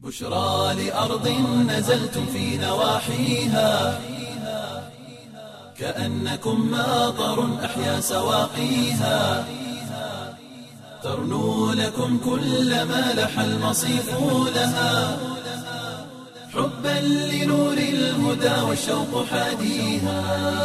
بشرى لأرض نزلتم في نواحيها كأنكم ماطر أحيا سواقيها ترنو لكم كل ما لح المصيف لها حبا لنور الهدى والشوق حاديها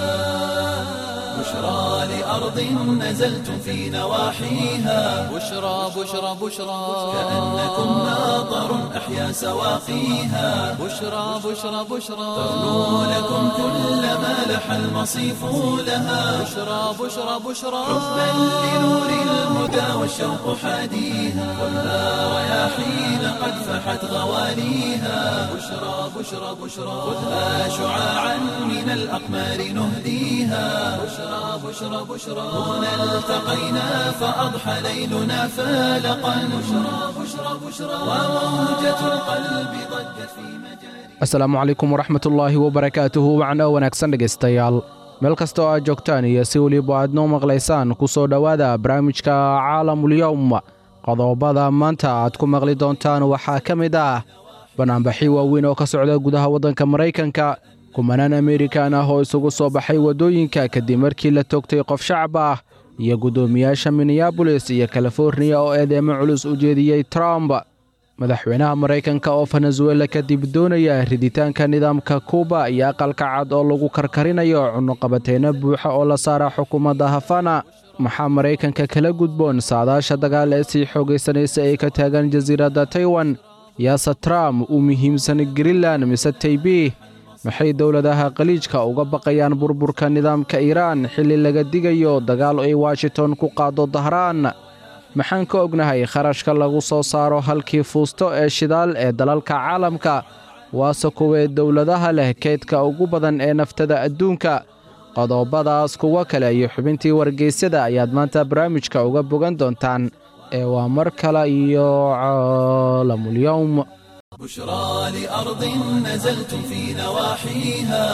بشرى لأرض نزلتم في نواحيها بشرى بشرى بشرى كأنكم ماطر أحيا سواقيها بشرى بشرى بشرى ترنو لكم كل ما لح المصيف لها بشرى بشرى بشرى حبا لنور الهدى والشوق حاديها خذها رياحين قد فحت غواليها بشرى بشرى بشرى خذها شعاعا من الأقمار نهديها بشرى بشرى بشرى هنا التقينا فأضحى ليلنا فالقا بشرى بشرى بشرى وموجة القلب ضجت في مجاري asalaamu calaykum waraxmat ullaahi wabarakaatuhu wacno wanaagsan dhegaystayaal meel kasta oo aad joogtaan iyo si weliba aad noo maqlaysaan ku soo dhowaada barnaamijka caalamulyowm qodobada maanta aad ku maqli doontaan waxaa ka mid ah banaanbaxyo waaweyn oo ka socda gudaha waddanka maraykanka kumanaan amerikan ah oo isugu soo baxay waddooyinka kadib markii la toogtay qof shacab ah iyo guddoomiyaasha minneabolis iyo californiya oo eedeemo culus u jeediyey trump madaxweynaha maraykanka oo venezuela kadib doonaya riditaanka nidaamka kuuba iyo aqalka cad oo lagu karkarinayo cunuqabateyno buuxa oo la saara xukuumadda hafana maxaa maraykanka kala gudboon saadaasha dagaal ee sii xoogaysanaysa ee ka taagan jasiiradda taiwan yaase trump u muhiimsan greenland mise taybih maxay dowladaha khaliijka uga baqayaan burburka nidaamka iiraan xilli laga digayo dagaal ay washington ku qaado dahraan maxaan ka ognahay kharashka lagu soo saaro halkii fuusto ee shidaal ee dalalka caalamka waase kuwee dowladaha leh keydka ugu badan ee naftada adduunka qodobadaas kuwo kale iyo xubintii wargeysyada ayaad maanta barnaamijka uga bogan doontaan ee waa mar kale iyo caalamulyowm بشرى لأرض نزلتم في نواحيها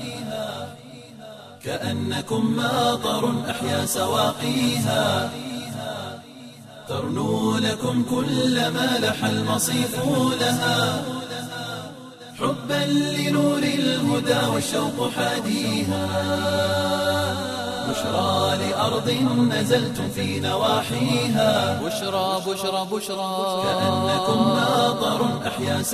كأنكم ماطر أحيا سواقيها ترنو لكم كل ما لح المصيف لها حبا لنور الهدى والشوق حاديها بشرى لأرض نزلتم في نواحيها بشرى بشرى بشرى كأنكم ماطر أحيا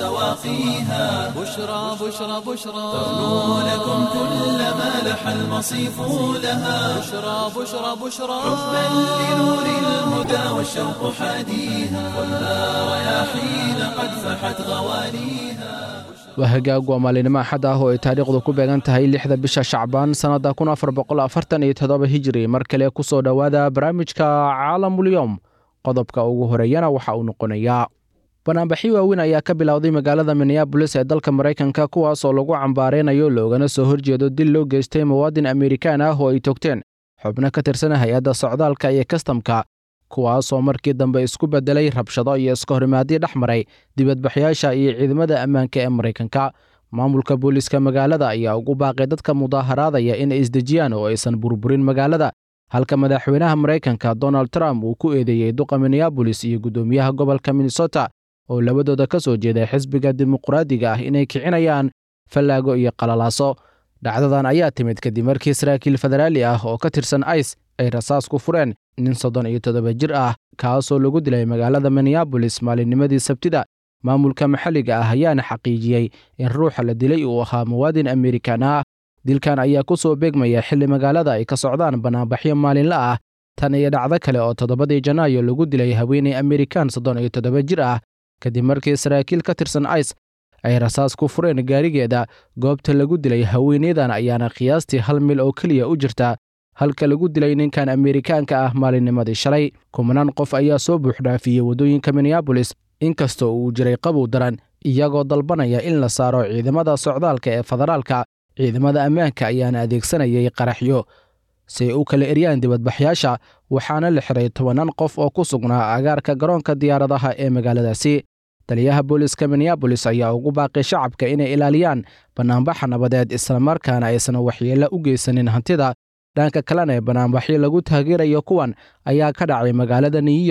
سواقيها بشرى بشرى بشرى ترنو لكم كل ما لح المصيف لها بشرى بشرى بشرى حبا لنور الهدى والشوق حاديها خذها رياحين قد فحت غواليها waa hagaag waa maalinimo axad ah oo ay taariikhdu ku beegan tahay lixda bisha shacbaan sannadda kun afar boqol afartan iyo toddoba hijiri mar kale ku soo dhowaada barnaamijka caalamulyowm qodobka ugu horeeyana waxa uu noqonayaa banaanbaxyo waaweyn ayaa ka bilowday magaalada minneabolis ee dalka maraykanka kuwaas oo lagu cambaareynayo loogana soo horjeedo dil loo geystay muwaadin amerikaan ah oo ay togteen xubno ka tirsan hay-adda socdaalka iyo kastamka kuwaasoo markii dambe isku beddelay rabshado iyo iskahorimaadyo dhex maray dibadbaxyaasha iyo ciidamada ammaanka ee maraykanka maamulka booliiska magaalada ayaa ugu baaqay dadka mudaaharaadaya inay isdejiyaan oo aysan burburin magaalada halka madaxweynaha maraykanka donald trump uu ku eedeeyey duqa minneabolis iyo guddoomiyaha gobolka minnesota oo labadooda ka soo jeeday xisbiga dimuqraadiga ah inay kicinayaan fallaago iyo qalalaaso dhacdadan ayaa timid kadib markii saraakiil federaali ah oo ka tirsan ice ay rasaas ku fureen nin soddon iyo toddoba jir ah kaasoo lagu dilay magaalada minneabolis maalinnimadii sabtida maamulka maxalliga ah ayaana xaqiijiyey in ruuxa la dilay uu ahaa muwaadin amerikan ah dilkan ayaa ku soo beegmaya xilli magaalada ay ka socdaan banaanbaxyo maalinla ah tan iyo dhacdo kale oo toddobadii janaayo lagu dilay haweeney amerikan soddon iyo toddoba jir ah kadib markii saraakiil ka tirsan ice ay rasaas ku fureen gaarigeeda goobta lagu dilay haweeneydan ayaana qiyaastii hal mil oo keliya u jirta halka lagu dilay ninkan amerikaanka ah maalinnimadii shalay kumanaan qof ayaa soo buuxdhaafiyey waddooyinka minneabolis inkastoo uu jiray qabow daran iyagoo dalbanaya in la saaro ciidamada socdaalka ee federaalka ciidamada ammaanka ayaana adeegsanayay qaraxyo si ay u kala eryaan dibadbaxyaasha waxaana la xiray tobanaan qof oo ku sugnaa agaarka garoonka diyaaradaha ee magaaladaasi taliyaha booliska minneabolis ayaa ugu baaqay shacabka inay ilaaliyaan bannaanbaxa nabadeed islamarkaana aysan waxyeello u geysanin hantida dhanka kalena ee banaanbaxyo lagu taageerayo kuwan ayaa ka dhacay magaalada new york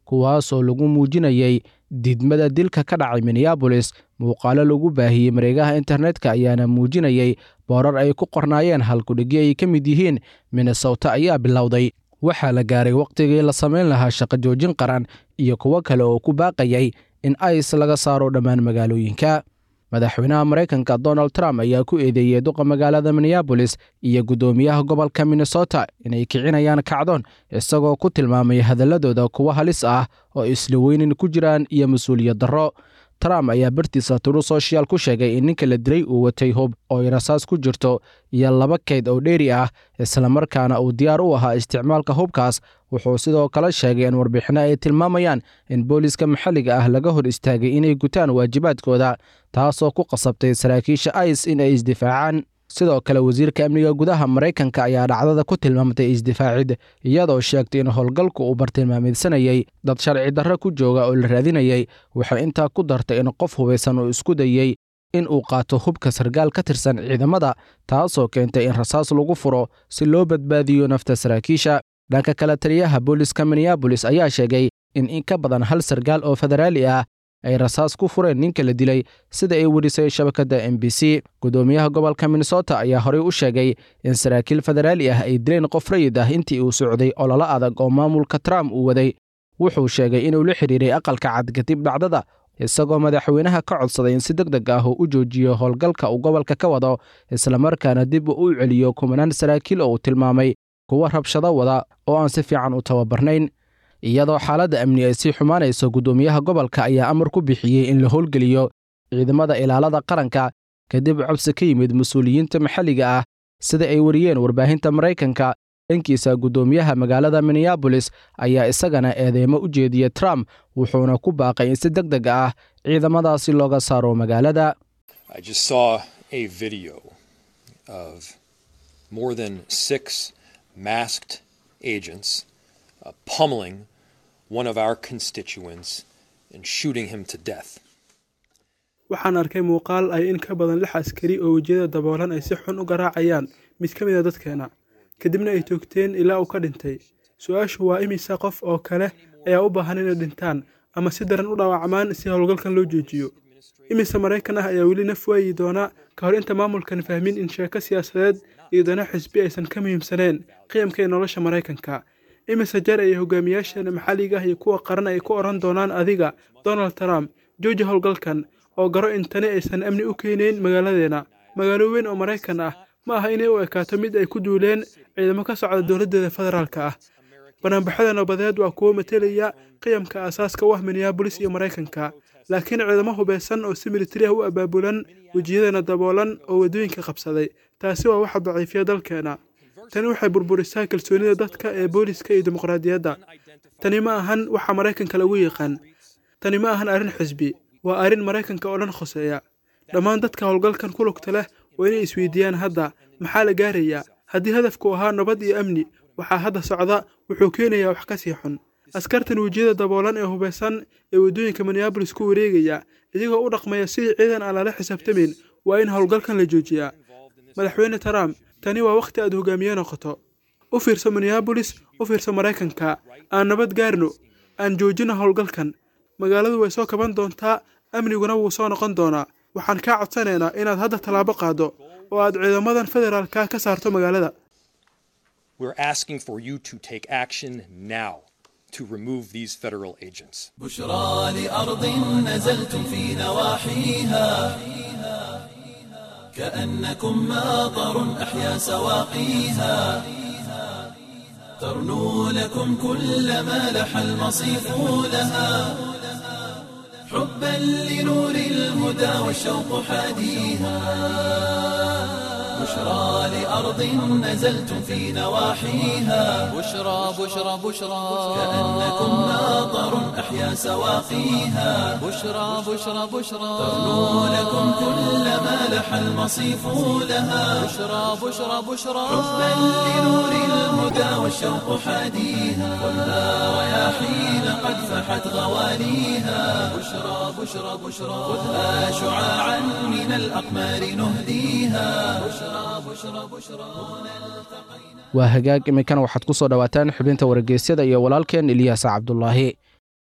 kuwaasoo lagu muujinayay diidmada dilka ka dhacay minneabolis muuqaalo lagu baahiyey mareegaha internetka ayaana muujinayay boorar ay ku qornaayeen halkudhigyo ay ka mid yihiin minnesota ayaa bilowday waxaa la gaaray wakhtigii la samayn lahaa shaqo joojin qaran iyo kuwo kale oo ku baaqayay in ice laga saaro dhammaan magaalooyinka madaxweynaha maraykanka donald trump ayaa ku eedeeyey duqa magaalada minneabolis iyo guddoomiyaha gobolka minnesota inay kicinayaan kacdoon isagoo ku tilmaamay hadaladooda kuwo halis ah oo isla weynin ku jiraan iyo mas-uuliyad darro trump ayaa bartiisa turu social ku sheegay in ninka la dilay uu watay hub oo ay rasaas ku jirto iyo laba keyd oo dheeri ah islamarkaana uu diyaar u ahaa isticmaalka hubkaas wuxuu sidoo kale sheegay in warbixinno ay tilmaamayaan in booliska maxalliga ah laga hor istaagay inay gutaan waajibaadkooda taasoo ku qasabtay saraakiisha ice in ay isdifaacaan sidoo kale wasiirka amniga gudaha maraykanka ayaa dhacdada ku tilmaamtay isdifaacid iyadoo sheegtay in howlgalku uu bartilmaamidsanayay dad sharci darro ku jooga oo la raadinayay waxay intaa ku dartay in qof hubaysan uu isku dayey in uu qaato hubka sargaal ka tirsan ciidamada taasoo keentay in rasaas lagu furo si loo badbaadiyo nafta saraakiisha dhanka kale taliyaha booliska minneabolis ayaa sheegay in in ka badan hal sargaal oo federaali ah ay rasaas ku fureen ninka la dilay sida ay werisay shabakadda m b c guddoomiyaha gobolka minnesota ayaa horey u sheegay in saraakiil federaali ah ay dileen qof rayid ah intii uu socday ololo adag oo maamulka trump uu waday wuxuu sheegay inuu la xidhiiray aqalka cad kadib dhacdada isagoo madaxweynaha ka codsaday in si deg deg ah uu u joojiyo howlgalka uu gobolka ka wado islamarkaana dib uu u celiyo kumanaan saraakiil oo uu tilmaamay kuwa rabshado wada oo aan si fiican u tababarnayn iyadoo xaaladda amni ay sii xumaanayso guddoomiyaha gobolka ayaa amar ku bixiyey in la howlgeliyo ciidamada ilaalada qaranka kadib codsi ka yimid mas-uuliyiinta maxalliga ah sida ay wariyeen warbaahinta maraykanka dhankiisa guddoomiyaha magaalada minneabolis ayaa isagana eedeymo u jeediya trump wuxuuna ku baaqay in si deg deg ah ciidamadaasi looga saaro magaalada uh, pummeling one of our constituents and shooting him to death. waxaan arkay muuqaal ay in ka badan lix askari oo wejiyada daboolan ay si xun u garaacayaan mid ka mid a dadkeena kadibna ay toogteen ilaa uu ka dhintay su-aashu waa imisa qof oo kale ayaa u baahan inay dhintaan ama si daran u dhaawacmaan si howlgalkan loo joojiyo imise maraykan ah ayaa weli naf waayi doona ka hor inta maamulkan fahmin in sheeko siyaasadeed iyo dana xisbi aysan ka muhiimsaneen qiyamka ee nolosha maraykanka imise jeer ayay hogaamiyaasheena maxalliga ah iyo kuwa qaran ay ku odhan doonaan adiga donald trump jooji howlgalkan oo garo in tani aysan amni u keenayn magaaladeena magaalo weyn oo maraykan ah ma aha inay u ekaato mid ay ku duuleen ciidamo ka socda dowladdeeda federaalka ah banaanbaxyada nabadeed waa kuwo matelaya qiyamka aasaaska u ah minneabolis iyo maraykanka laakiin ciidamo hubeysan oo si militari ah u abaabulan wejiyadeena daboolan oo waddooyinka qabsaday taasi waa waxa daciifiya dalkeena tani waxay burburisaa kalsoonida dadka ee booliska iyo dimuqraadiyadda tani ma ahan waxa maraykanka lagu yaqaan tani ma ahan arrin xisbi waa arrin maraykanka oo dhan khoseeya dhammaan dadka howlgalkan ku lugta leh waa inay isweydiiyaan hadda maxaa la gaarayaa haddii hadafku ahaa nabad iyo amni waxaa hadda socda wuxuu keenayaa wax ka sii xun askartan wejiyada daboolan ee hubeysan ee waddooyinka minneabolis ku wareegaya idigoo u dhaqmaya sidii ciidan aan lala xisaabtamayn waa in howlgalkan la joojiyaa madaxweyne trump tani waa wakhti aad hogaamiye noqoto u fiirso minneabolis u fiirso maraykanka aan nabad gaarno aan joojino howlgalkan magaaladu way soo kaban doontaa amniguna wuu soo noqon doonaa waxaan kaa codsanaynaa inaad hadda tallaabo qaado oo aad ciidamadan federaalka ka saarto magaalada We're asking for you to take action now to remove these federal agents. بشرى لأرض نزلتم في نواحيها كأنكم ماطر أحيا سواقيها ترنو لكم كل ما لح المصيف لها حبا لنور الهدى والشوق حاديها بشرى لأرض نزلتم في نواحيها بشرى بشرى بشرى كأنكم ماطر أحيا سواقيها بشرى بشرى بشرى ترنو لكم كل ما لح المصيف لها بشرى بشرى بشرى حبا لنور الهدى والشوق حاديها خذها رياحين قد فحت غواليها بشرى بشرى بشرى خذها شعاعا من الأقمار نهديها بشرى بشرى بشرى waa hagaag iminkana waxaad ku soo dhowaataan xubinta wargeysyada iyo walaalkeen ilyaasa cabdulaahi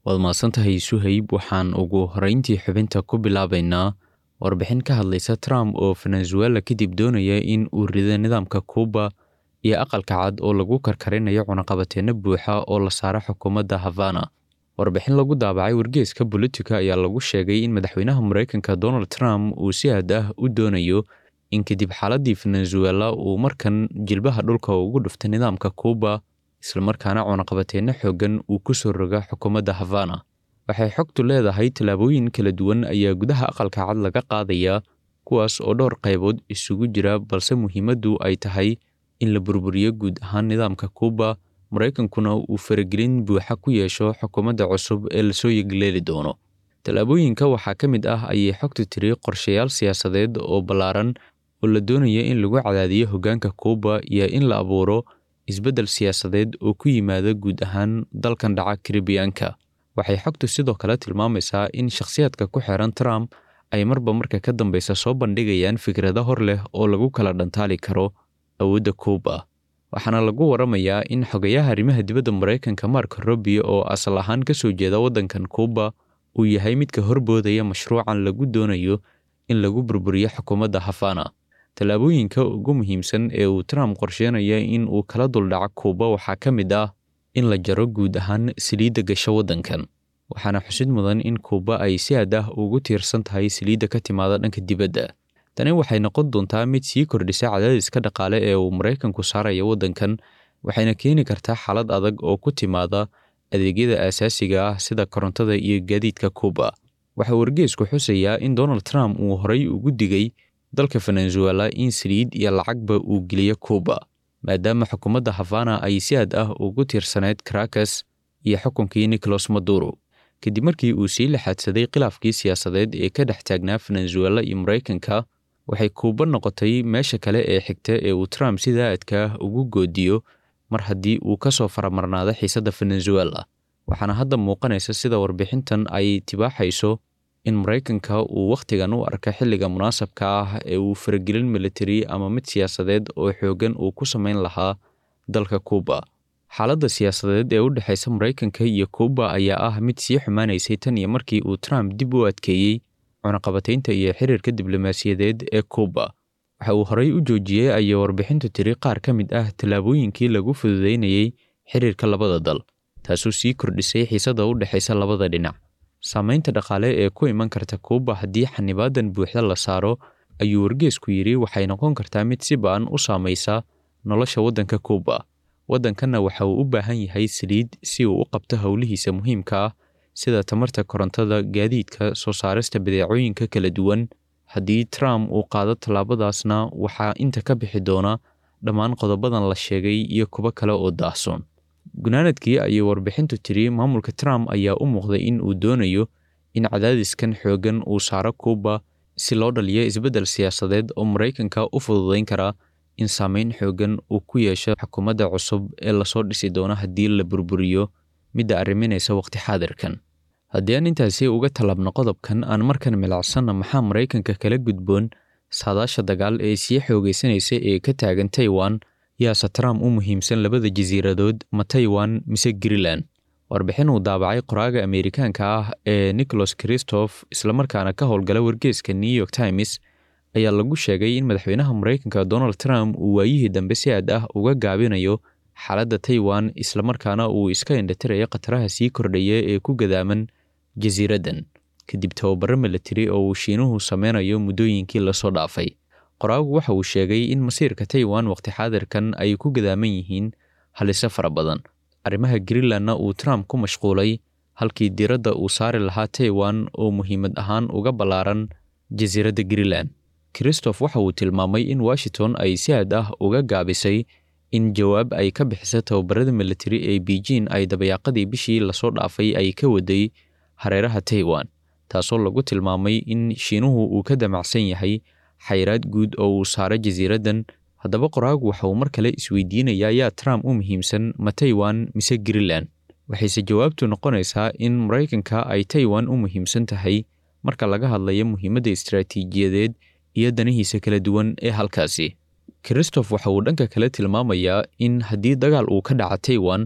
waad mahadsantahay suhayb waxaan ugu horeyntii xubinta ku bilaabaynaa warbixin ka hadlaysa trump oo venezuela kadib doonaya in uu rido nidaamka kuuba iyo aqalka cad oo lagu karkarinayo cunaqabateenno buuxa oo la saara xukuumadda havana warbixin lagu daabacay wargeeska bolitica ayaa lagu sheegay in madaxweynaha maraykanka donald trump uu si aad ah u doonayo in kadib xaaladii venezuela uu markan jilbaha dhulka ugu dhuftay nidaamka kuuba islamarkaana cunaqabateenno xooggan uu ku soo roga xukuumadda havana waxay xogtu leedahay tallaabooyin kala duwan ayaa gudaha aqalka cad laga qaadayaa kuwaas oo dhowr qaybood isugu jira balse muhiimaddu ay tahay in la burburiyo guud ahaan nidaamka kuuba maraykankuna uu faragelin buuxa ku yeesho xukuumadda cusub ee lasoo yegleeli doono tallaabooyinka waxaa ka mid ah ayay xogtu tiri qorshayaal siyaasadeed oo ballaaran oo la doonaya in lagu cadaadiyo hoggaanka kuuba iyo in la abuuro isbeddel siyaasadeed oo ku yimaada guud ahaan dalkan dhaca karibiyaanka waxay xogtu sidoo kale tilmaamaysaa in shakhsiyaadka ku xeeran trump ay marba marka ka dambeysa soo bandhigayaan fikrado hor leh oo lagu kala dhantaali karo awoodda kuuba waxaana lagu waramayaa in xogayaha arrimaha dibadda maraykanka mark robio oo asal ahaan ka soo jeeda waddankan kuuba uu yahay midka horboodaya mashruucan lagu doonayo in lagu burburiyo xukuumadda havana tallaabooyinka ugu muhiimsan ee uu trump qorsheynaya in uu kala duldhaco kuuba waxaa ka mid ah in la jaro guud ahaan saliidda gasho waddankan waxaana xusid mudan in kuuba ay si aad ah ugu tiirsan tahay saliidda ka timaada dhanka dibadda tani waxay noqon doontaa mid sii kordhisa cadaadiska dhaqaale ee uu maraykanku saaraya waddankan waxayna keeni kartaa xaalad adag oo ku timaada adeegyada aasaasiga ah sida korontada iyo gaadiidka kuuba waxaa wargeesku xusayaa in donald trump uu horay ugu digay dalka venezuela in saliid iyo lacagba uu geliyo kuuba maadaama xukuumadda havana ay si aad ah ugu tiirsaneyd caracas iyo xukunkii nicolas maduro kadib markii uu sii laxaadsaday khilaafkii siyaasadeed ee ka dhex taagnaa venezuela iyo maraykanka waxay kuuba noqotay meesha kale ee xigta ee uu trump sida aadka ah ugu goodiyo mar haddii uu ka soo faramarnaado xiisadda venezuela waxaana hadda muuqanaysa sida warbixintan ay tibaaxayso in maraykanka uu wakhtigan u arka xilliga munaasabka ah ee uu faragelin militari ama mid siyaasadeed oo xooggan uu ku samayn lahaa dalka kuuba xaaladda siyaasadeed ee u dhexaysa maraykanka iyo kuuba ayaa ah mid sii xumaanaysay tan iyo markii uu trump dib u adkeeyey cunaqabataynta iyo xiriirka diblomaasiyadeed ee kuuba waxa uu horey u joojiyey ayay warbixintu tiri qaar ka mid ah tallaabooyinkii lagu fududeynayey xiriirka labada dal taasoo sii kordhisay xiisadda u dhexaysa labada dhinac saamaynta dhaqaale ee ku iman karta kuuba haddii xanibaadan buuxda la saaro ayuu wargeesku yidhi waxay noqon kartaa mid si ba-an u saamaysa nolosha waddanka kuuba waddankanna waxa uu u baahan yahay saliid si uu u qabto howlihiisa muhiimka ah sida tamarta korontada gaadiidka soo saarista badeecooyinka kala duwan haddii trump uu qaado tallaabadaasna waxaa inta ka bixi doona dhammaan qodobadan la sheegay iyo kuwo kale oo daahsoon gunaanadkii ayay warbixintu tiri maamulka trump ayaa u muuqday in uu doonayo in cadaadiskan xooggan uu saaro kuuba si loo dhaliyo isbeddel siyaasadeed oo maraykanka u fududayn kara in saameyn xooggan uu ku yeesho xukuumadda cusub ee lasoo dhisi doono haddii la burburiyo midda arriminaysa waqti xaadirkan haddii aan intaasi uga tallaabno qodobkan aan markan milacsanna maxaa maraykanka kala gudboon saadaasha dagaal ee sii xoogaysanaysa ee ka taagan taiwan yaase trump u muhiimsan labada jasiiradood ma taiwan mise greenland warbixin uu daabacay qoraaga ameerikaanka ah ee nicholas christoph islamarkaana ka howlgala wargeeska new york times ayaa lagu sheegay in madaxweynaha maraykanka donald trump uu waayihii dambe si aad ah uga gaabinayo xaaladda taiwan islamarkaana uu iska indhatirayo khataraha sii kordhaya ee ku gadaaman jasiiraddan kadib tababaro milatari oo uu shiinuhu sameynayo muddooyinkii lasoo dhaafay qoraagu waxa uu sheegay in masiirka taiwan waqti xaadirkan ay ku gadaaman yihiin halise fara badan arrimaha greenlandna uu trump ku mashquulay halkii diiradda uu saari lahaa taiwan oo muhiimad ahaan uga ballaaran jasiiradda greenland christoph waxa uu tilmaamay in washington ay si aad ah uga gaabisay in jawaab ay ka bixiso tababarada militari ee beijing ay dabayaaqadii bishii lasoo dhaafay ay ka waday hareeraha taiwan taasoo lagu tilmaamay in shiinuhu uu ka damacsan yahay xayraad guud oo uu saaray jasiiraddan haddaba qoraagu waxa uu mar kale isweydiinayaa yaa trump u muhiimsan ma taiwan mise greenland waxayse jawaabtu noqonaysaa in maraykanka ay taiwan u muhiimsan tahay marka laga hadlayo muhiimadda istaraatiijiyadeed iyo danihiisa kala duwan ee halkaasi christoph waxa uu dhanka kale tilmaamayaa in haddii dagaal uu ka dhaca taiwan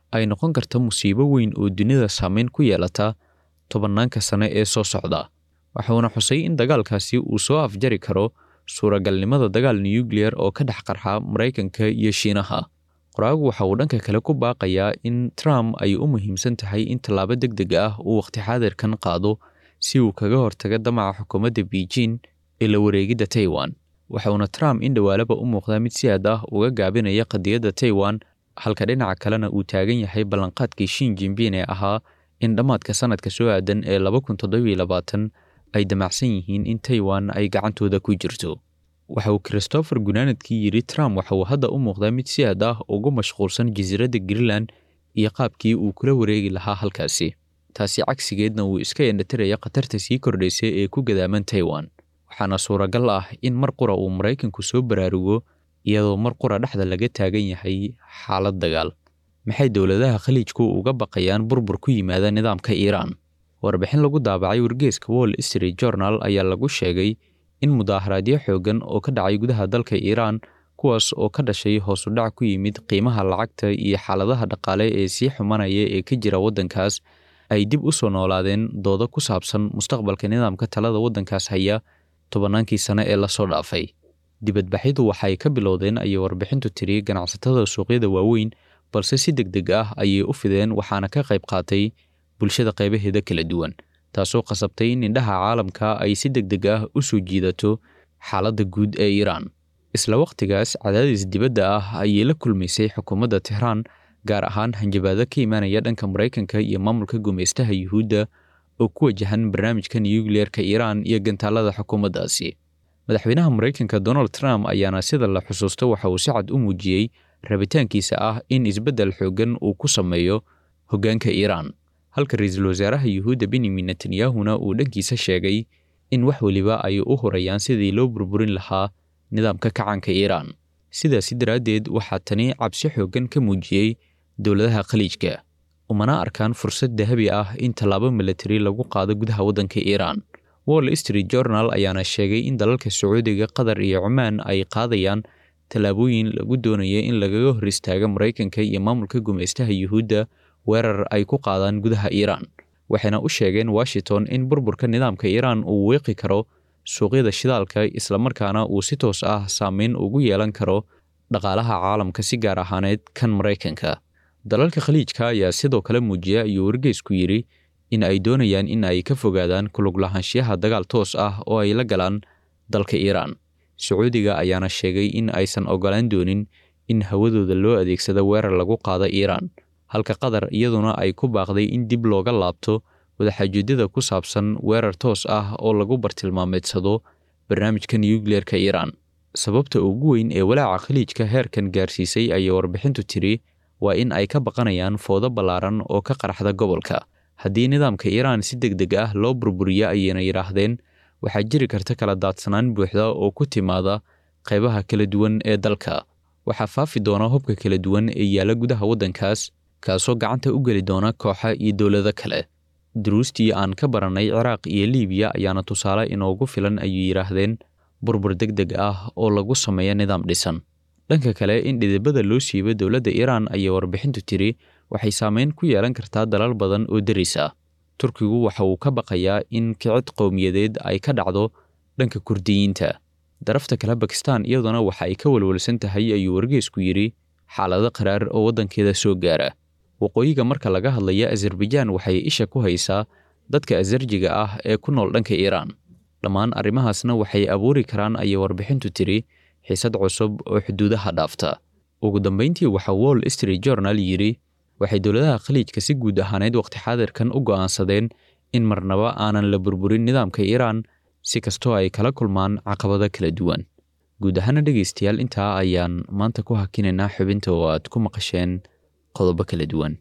ay noqon karta musiibo weyn oo dunida saameyn ku yeelata tobannaanka sane ee soo socda waxuuna xusay in dagaalkaasi uu soo afjari karo suuragalnimada dagaal nuyukliyer oo ka dhex qarxa maraykanka iyo shiinaha qoraagu waxa uu dhanka kale ku baaqayaa in trump ay u muhiimsan tahay in tallaabo deg deg ah uu waqti xaadirkan qaado si uu kaga hortaga damaca xukuumadda beijing ee la wareegidda taiwan waxauna trump in dhowaalaba u muuqdaa mid si aad ah uga gaabinaya qadiyadda taiwan halka dhinaca kalena uu taagan yahay ballanqaadkii shin jinbin ee ahaa in dhammaadka sanadka soo aadan ee laba kun toddobiyo labaatan ay damacsan yihiin in taiwan ay gacantooda ku jirto waxa uu christopher gunaanadkii yidhi trump waxa uu hadda u muuqdaa mid si aad ah ugu mashquulsan jasiiradda greenland iyo qaabkii uu kula wareegi lahaa halkaasi taasi cagsigeedna uu iska endhatiraya khatarta sii kordhaysa ee ku gadaaman taiwan waxaana suuragal ah in mar qura uu maraykanku soo baraarugo iyadoo mar qura dhexda laga taagan yahay xaalad dagaal maxay dowladaha khaliijku uga baqayaan burbur ku yimaada nidaamka iiraan warbixin lagu daabacay wargeeska wall street journal ayaa lagu sheegay in mudaaharaadyo xooggan oo ka dhacay gudaha dalka iiraan kuwaas oo ka dhashay hoosu dhac ku yimid qiimaha lacagta iyo xaaladaha dhaqaale ee sii xumanaya ee ka jira waddankaas ay dib u soo noolaadeen doodo ku saabsan mustaqbalka nidaamka talada waddankaas haya tobannaankii sane ee lasoo dhaafay dibadbaxyadu waxay ka bilowdeen ayay warbixintu tiri ganacsatada suuqyada waaweyn balse si deg deg ah ayay u fideen waxaana ka qayb qaatay bulshada qaybaheeda kala duwan taasoo qasabtay in indhaha caalamka ay si deg deg ah u soo jiidato xaaladda guud ee iiraan isla wakhtigaas cadaadis dibadda ah ayay la kulmaysay xukuumadda tehraan gaar ahaan hanjabaado ka imaanaya dhanka maraykanka iyo maamulka gumaystaha yuhuudda oo ku wajahan barnaamijka nuyukliyeerka iiraan iyo gantaalada xukuumaddaasi madaxweynaha maraykanka donald trump ayaana sida la xusuusto waxa uu si cad u muujiyey rabitaankiisa ah in isbeddel xooggan uu ku sameeyo hoggaanka iiraan halka ra-iisul wasaaraha yuhuudda benyamin netanyahuna uu dhankiisa sheegay in wax weliba ay u horayaan sidii loo burburin lahaa nidaamka kacanka iiraan sidaasi daraaddeed waxaa tani cabsi xooggan ka muujiyey dowladaha khaliijka umana arkaan fursad dahabi ah in tallaabo milatari lagu qaado gudaha waddanka iiraan wall street journal ayaana sheegay in dalalka sacuudiga qatar iyo cumaan ay qaadayaan tallaabooyin lagu doonaya in lagaga hor istaaga maraykanka iyo maamulka gumaystaha yuhuudda weerar ay ku qaadaan gudaha iiraan waxayna u sheegeen washington in burburka nidaamka iiraan uu weeqi karo suuqyada shidaalka islamarkaana uu si toos ah saameyn ugu yeelan karo dhaqaalaha caalamka si gaar ahaaneed kan maraykanka dalalka khaliijka ayaa sidoo kale muujiya ayuu wargeysku yidhi in ay doonayaan in ay ka fogaadaan kulug lahaanshiyaha dagaal toos ah oo ay la galaan dalka iiraan sacuudiga ayaana sheegay in aysan ogolaan doonin in hawadooda loo adeegsado weerar lagu qaado iiraan halka qatar iyaduna ay ku baaqday in dib looga laabto wadaxaajoedyada ku saabsan weerar toos ah oo lagu bartilmaameedsado barnaamijka nuyukliyeerka iiraan sababta ugu weyn ee walaaca khaliijka heerkan gaarsiisay ayay warbixintu tiri waa in ay ka baqanayaan foodo ballaaran oo ka qaraxda gobolka haddii nidaamka iiraan si deg deg ah loo burburiya ayayna yidhaahdeen waxaa jiri karta kala daadsanaan buuxda oo ku timaada qaybaha kala duwan ee dalka waxaa faafi doona hubka kala duwan ee yaalla gudaha waddankaas kaasoo gacanta u geli doona kooxa iyo dowlado kale duruustii aan ka barannay ciraaq iyo liibiya ayaana tusaale inoogu filan ayuu yidhaahdeen burbur deg deg ah oo lagu sameeya nidaam dhisan dhanka kale in dhidibada loo siibo dowladda iiraan ayay warbixintu tiri waxay saameyn ku yeelan kartaa dalal badan oo deris ah turkigu waxa uu ka baqayaa in kicid qowmiyadeed ay ka dhacdo dhanka kurdiyiinta darafta kale bakistan iyaduna waxa ay ka walwalsan tahay ayuu wargeysku yidhi xaalado qaraar oo waddankeeda soo gaara waqooyiga marka laga hadlaya azerbaijaan waxay isha ku haysaa dadka azarjiga ah ee ku nool dhanka iiraan dhammaan arrimahaasna waxay abuuri karaan ayay warbixintu tiri xiisad cusub oo xuduudaha dhaafta ugu dambayntii waxaa wall street journal yidhi waxay dowladaha khaliijka si guud ahaaneed waqti xaadirkan u go'aansadeen in marnaba aanan la burburin nidaamka iiraan si kastoo ay kala kulmaan caqabado kala duwan guud ahaana dhegaystayaal intaa ayaan maanta ku hakinaynaa xubinta oo aad ku maqasheen qodobo kala duwan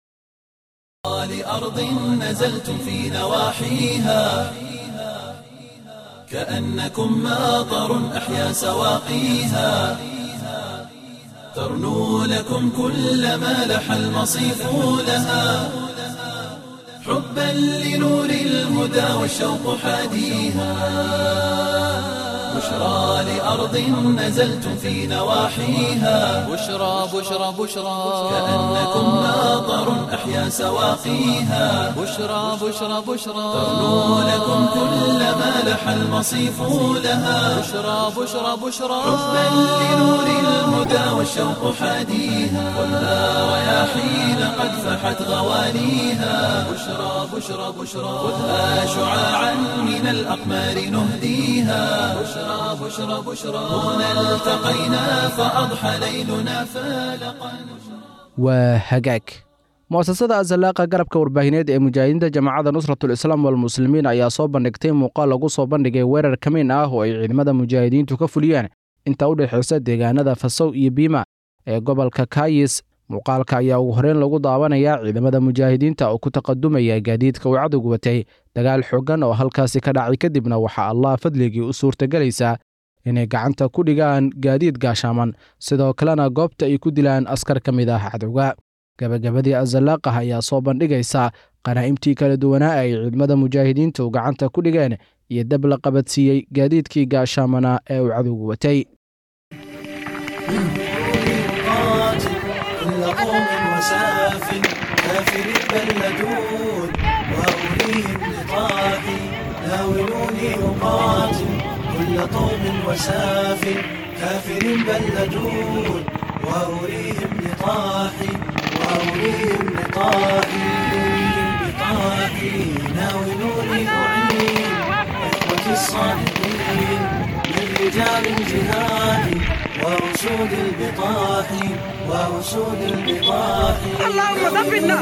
لأرض نزلتم في نواحيها كأنكم ماطر أحيا سواقيها ترنو لكم كل ما لح المصيف لها حبا لنور الهدى والشوق حاديها بشرى لأرض نزلتم في نواحيها بشرى بشرى بشرى كأنكم ماطر أحيا سواقيها بشرى بشرى بشرى ترنو لكم كل ما لح المصيف لها بشرى بشرى بشرى حبا لنور الهدى والشوق حاديها خذها رياحين قد فحت غوانيها بشرى بشرى بشرى خذها شعاعا من الأقمار نهديها بشرى بشرى بشرى هنا التقينا فأضحى ليلنا فالقا waa hagaag mu'asasada azalaaqa garabka warbaahineed ee mujaahidiinta jamaacadda nusratul islaam walmuslimiin ayaa soo bandhigtay muuqaal lagu soo bandhigay weerar kamiin ah oo ay ciidamada mujaahidiintu ka fuliyeen inta u dhexaysa deegaanada fasow iyo biima ee gobolka kayis muuqaalka ayaa ugu horeyn lagu daawanayaa ciidamada mujaahidiinta oo ku taqadumaya gaadiidka uu cadowgu watay dagaal xooggan oo halkaasi ka dhacay kadibna waxaa allah fadligii u suurtagelaysaa inay gacanta ku dhigaan gaadiid gaashaaman sidoo kalena goobta ay ku dilaan askar ka mid ah cadowga gabagabadii azalaaqah ayaa soo bandhigaysa qanaa'imtii kala duwanaa ay ciidamada mujaahidiintu gacanta ku dhigeen iyo dab la qabadsiiyey gaadiidkii gaashaamana ee uu cadowgu watay قاتل كل قوم وساف كافر بلدون وأريهم لطاحي ناولوني أقاتل كل قوم وساف كافر بلدون وأريهم لطاحي وأريهم لطاحي بطاحي ناولوني أعين إخوتي الصادقين من رجال الجهاد وأسود البطاح وأسود البطاح اللهم ثبتنا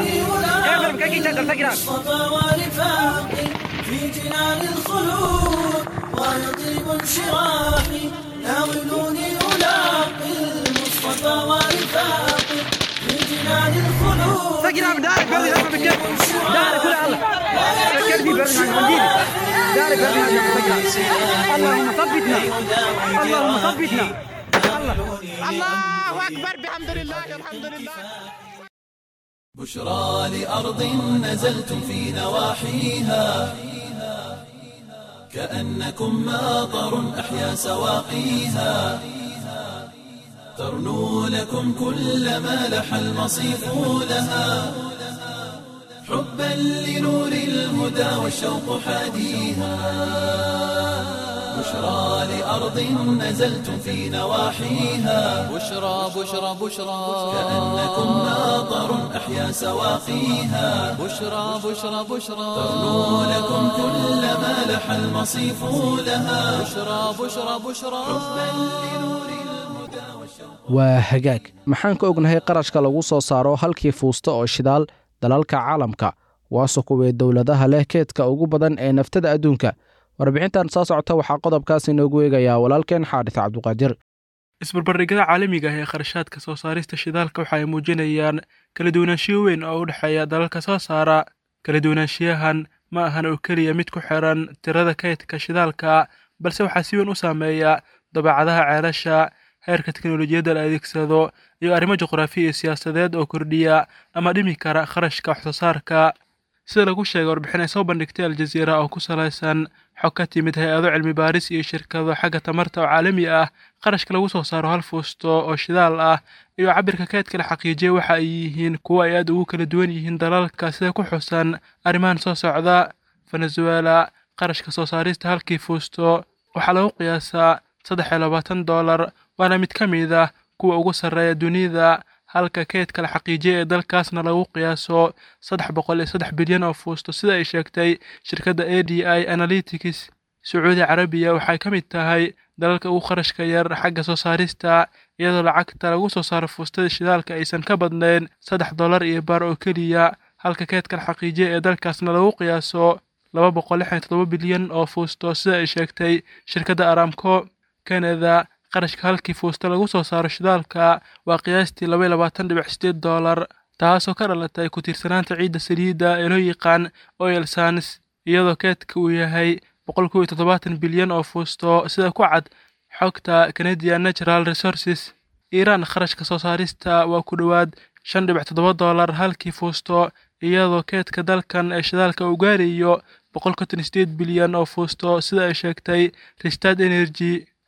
مصطفى ورفاق في جنان الخلود ويطيب انشراحي ناولوني ألاقي المصطفى ورفاق في جنان الخلود سجل دارك بلدي لما بتجيب دارك ولا الله كلبي بلدي عن مدينة دارك بلدي عن سجل اللهم ثبتنا اللهم ثبتنا الله اكبر بحمد لله الحمد لله بشرى لأرض نزلتم في نواحيها كأنكم ماطر أحيا سواقيها ترنو لكم كل ما لح المصيف لها حبا لنور الهدى والشوق حاديها بشرى لأرض نزلتم في نواحيها بشرى بشرى بشرى كأنكم ماطر أحيا سواقيها بشرى بشرى بشرى ترنو لكم كل ما لح المصيف لها بشرى بشرى بشرى waa hagaag maxaan ka ognahay qarashka lagu soo saaro halkii fuusta oo shidaal dalalka caalamka waase kuwee dowladaha leh keedka ugu badan ee naftada adduunka warbixintan soo socota waxaa qodobkaas inoogu eegayaa walaalkeen xaadis cabduqaadir isbarbardhigada caalamiga ah ee kharashaadka soo saarista shidaalka waxa ay muujinayaan kala duwanaanshiyo weyn oo u dhexeeya dalalka soo saara kala duwanaanshiyahan ma ahan oo keliya mid ku xiran tirada kaydka shidaalka balse waxaa si weyn u saameeya dabeecadaha ceelasha heerka teknolojiyadda la adeegsado iyo arrimo juqraafi iyo siyaasadeed oo kordhiya ama dhimi kara kharashka waxsoosaarka sida lagu sheegay warbixin ay soo bandhigtay aljaziira oo ku salaysan xog ka timid hay-ado cilmi baaris iyo shirkado xagga tamarta oo caalami ah qarashka lagu soo saaro hal fuusto oo shidaal ah iyo cabirka kaydka la xaqiijiyay waxa ay yihiin kuwo ay aad ugu kala duwan yihiin dalalka sida ku xusan arrimahan soo socda venezuela qarashka soo saarista halkii fuusto waxaa lagu qiyaasaa saddex iyo labaatan dollar waana mid ka mid ah kuwa ugu sarreeya dunida halka kaydka la xaqiijiyay ee dalkaasna lagu qiyaaso saddex boqol iyo saddex bilyan oo fuusto sida ay sheegtay shirkadda a d i analytics sacuudi carabiya waxay ka mid tahay dalalka ugu kharashka yar xagga soo saarista iyadoo lacagta lagu soo saaro fuustada shidaalka aysan ka badnayn saddex dollar iyo bar oo keliya halka kaydka la xaqiijiyay ee dalkaasna lagu qiyaaso laba boqol lixdan iyo toddoba bilyan oo fuusto sida ay sheegtay shirkadda aramco canada qarashka halkii fuusta lagu soo saaro shidaalka waa qiyaastii laba iyo labaatan dhibic sideed dollar taasoo ka dhalatay ku tiirsanaanta ciidda saliidda ee loo yaqaan oil sans iyadoo keedka uu yahay boqol kow iyo toddobaatan bilyan oo fuusto sida ku cad xogta canadian natural resources iiraan kharashka soo saarista waa ku dhowaad shan dhibic toddoba dollar halkii fuusto iyadoo keedka dalkan ee shidaalka uu gaarayo boqol konton sideed bilyan oo fuusto sida ay sheegtay ristad energy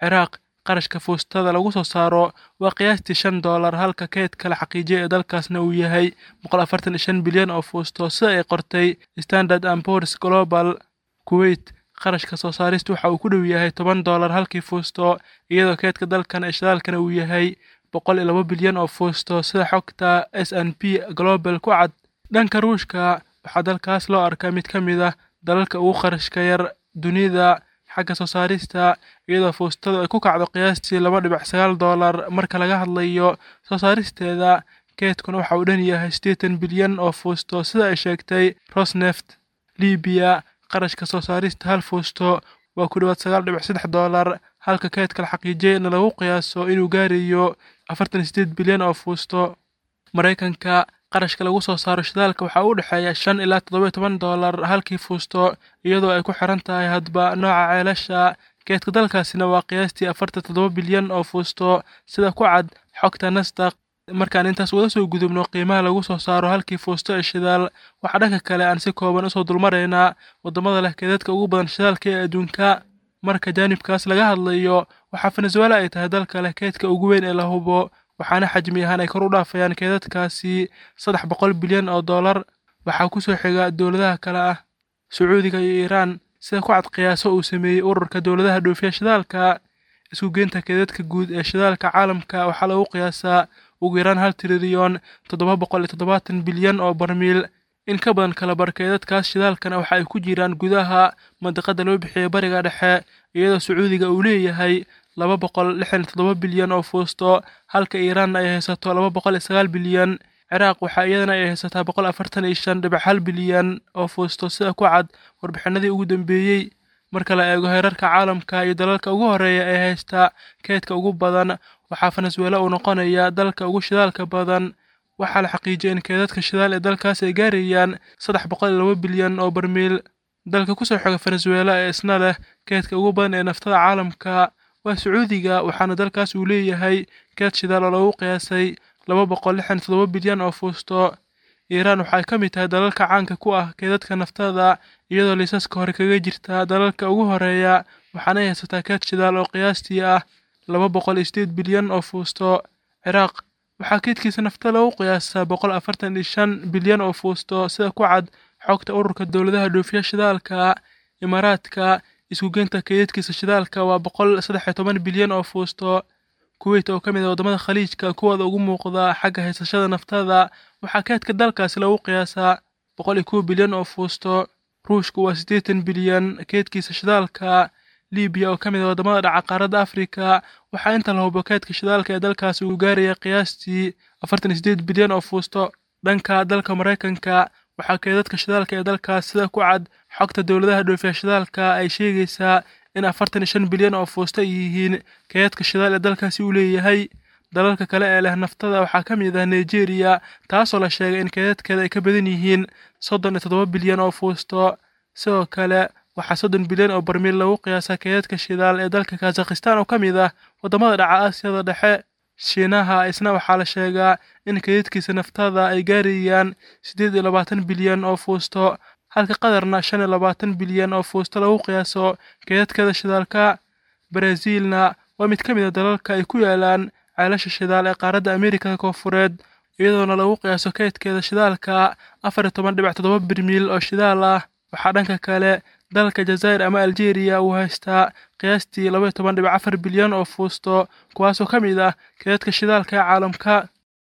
ciraaq qarashka fuustada lagu soo saaro waa qiyaastii shan doolar halka keydka la xaqiijiyay ee dalkaasna uu yahay boqol afartan iyo shan bilyan oo fuusto sida ay qortay standard and poors global kuwait qarashka soo saarista waxa uu ku dhow yahay toban doolar halkii fuusto iyadoo keydka dalkan ee shidaalkana uu yahay boqol iyo laba bilyan oo fuusto sida xogta s n p global ku cad dhanka ruushka waxaa dalkaas loo arkaa mid ka mid ah dalalka ugu qarashka yar dunida xagga soo saarista iyadoo fuustadu ay ku kacdo qiyaastii laba dhibic sagaal doolar marka laga hadlayo soo saaristeeda keedkuna waxa uu dhan yahay siddeetan bilyan oo fuusto sida ay sheegtay rosneft libiya qarashka soo saarista hal fuusto waa ku dhowaad sagaal dhibic saddex doolar halka keedka la xaqiijiyayna lagu qiyaaso inuu gaarayo afartan iyo siddeed bilyan oo fuusto maraykanka qarashka lagu soo saaro shidaalka waxaa u dhexeeya shan ilaa toddoba iyo toban doolar halkii fuusto iyadoo ay ku xiran tahay hadba nooca ceelasha keedka dalkaasina waa qiyaastii afartan toddoba bilyan oo fuusto sida ku cad xogta nasdaq markaan intaas wada soo gudubno qiimaha lagu soo saaro halkii fuusto ee shidaal waxaa dhanka kale aan si kooban usoo dulmaraynaa waddamada leh keedadka ugu badan shidaalka ee adduunka marka jaanibkaas laga hadlayo waxaa venezuela ay tahay dalka leh keedka ugu weyn ee la hubo waxaana xajmi ahaan ay kor u dhaafayaan keedadkaasi saddex boqol bilyan oo dollar waxaa kusoo xiga dowladaha kale ah sacuudiga iyo iiraan sida ku cad qiyaaso uu sameeyey ururka dowladaha dhoofiya shidaalka isku geynta keedadka guud ee shidaalka caalamka waxaa lagu qiyaasaa ugu yaraan hal trilyan toddoba boqol iyo toddobaatan bilyan oo barmiil in ka badan kala bar keedadkaas shidaalkana waxa ay ku jiraan gudaha mandiqada loo bixiyay bariga dhexe iyadoo sacuudiga uu leeyahay laba boqol lixdan iyo toddoba bilyan oo fuusto halka iiraanna ay haysato laba boqol iyo sagaal bilyan ciraaq waxaa iyadana ay haysataa boqol afartan iyo shan dhibic hal bilyan oo fuusto sida ku cad warbixinadii ugu dambeeyey marka la eego heerarka caalamka iyo dalalka ugu horeeya ee haysta keedka ugu badan waxaa venezuela uu noqonaya dalka ugu shidaalka badan waxaa la xaqiijiyay in keedadka shidaal ee dalkaas ay gaarayaan saddex boqol iyo laba bilyan oo barmiil dalka kusoo xiga venezuela ee isna leh keedka ugu badan ee naftada caalamka waa sacuudiga waxaana dalkaas uu leeyahay keed shidaal oo lagu qiyaasay laba boqol lixdan iyo toddoba bilyan oo fuusto iiraan waxay ka mid tahay dalalka caanka ku ah keedadka naftada iyadoo liisaska hore kaga jirta dalalka ugu horeeya waxaana ay haysataa keed shidaal oo qiyaastii ah laba boqol iyo sideed bilyan oo fuusto ciraaq waxaa keedkiisa naftada lagu qiyaasaa boqol afartan iyo shan bilyan oo fuusto sida ku cad xogta ururka dowladaha dhoofiya shidaalka imaaraadka iskugeynta keedadkiisa shidaalka waa boqol saddex iyo toban bilyan oo fuusto kuweyt oo ka mid ah waddamada khaliijka kuwooda ugu muuqda xagga haysashada naftada waxaa keedka dalkaasi lagu qiyaasaa boqol iyo kow bilyan oo fuusto ruushku waa siddeetan bilyan keedkiisa shidaalka libiya oo ka mid ah waddamada dhaca qaaradda afrika waxaa inta la hubo keedka shidaalka ee dalkaasi uu gaaraya qiyaastii afartan iyo siddeed bilyan oo fuusto dhanka dalka maraykanka waxaa keedadka shidaalka ee dalkaas sida ku cad xogta dowladaha dhoofiya shidaalka ay sheegaysaa in afartan iyo shan bilyan oo fuusto ay yihiin keedadka shidaal ee dalkaasi uu leeyahay dalalka kale ee leh naftada waxaa ka mid ah nigeria taasoo la sheegay in keedadkeeda ay ka badan yihiin soddon iyo toddoba bilyan oo fuusto sidoo kale waxaa soddon bilyan oo barmiil lagu qiyaasaa keedadka shidaal ee dalka kazakhistan oo ka mid ah waddamada dhaca aasiyada dhexe shiinaha isna waxaa la sheegaa in keedadkiisa naftada ay gaarayaan siddeed iyo labaatan bilyan oo fuusto halka qadarna shan iyo labaatan bilyan oo fuusto lagu qiyaaso keedadkeeda shidaalka baraasiilna waa mid ka mid a dalalka ay ku yaalaan ceelasha shidaal ee qaaradda ameerikada koonfureed iyadoona lagu qiyaaso keydkeeda shidaalka afar iyo toban dhibic toddoba birmiil oo shidaal ah waxaa dhanka kale dalka jazaa'ir ama aljeeriya uu haystaa qiyaastii laba iyo toban dhibic afar bilyan oo fuusto kuwaasoo ka mid ah keedadka shidaalka ee caalamka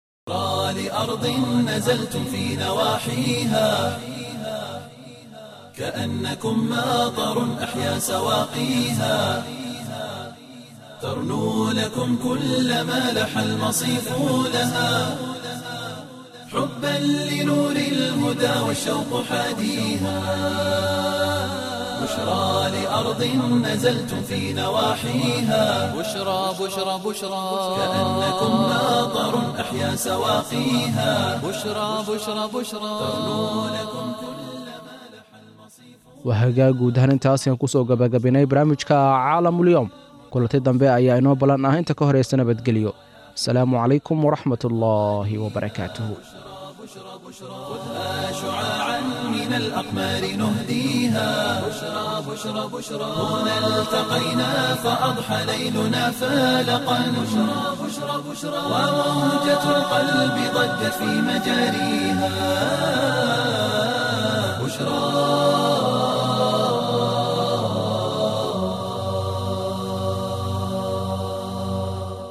لأرض نزلتم في نواحيها كأنكم ماطر أحيا سواقيها ترنو لكم كل ما لح المصيف لها حبا لنور الهدى والشوق حاديها بشرى لأرض نزلتم في نواحيها بشرى بشرى بشرى كأنكم ماطر أحيا سواقيها بشرى بشرى بشرى waa hagaag guud ahaan intaasian kusoo gabagabinay barnaamijka caalamulyoom kulanti dambe ayaa inoo ballan ah inta ka horeysa nabadgelyo asalaamu calaykum waraxmat ullaahi wabarakaatuhu شعاعا من الأقمار نهديها بشرى بشرى بشرى هنا التقينا فأضحى ليلنا فالقا بشرى بشرى بشرى وموجة القلب ضجت في مجاريها بشرى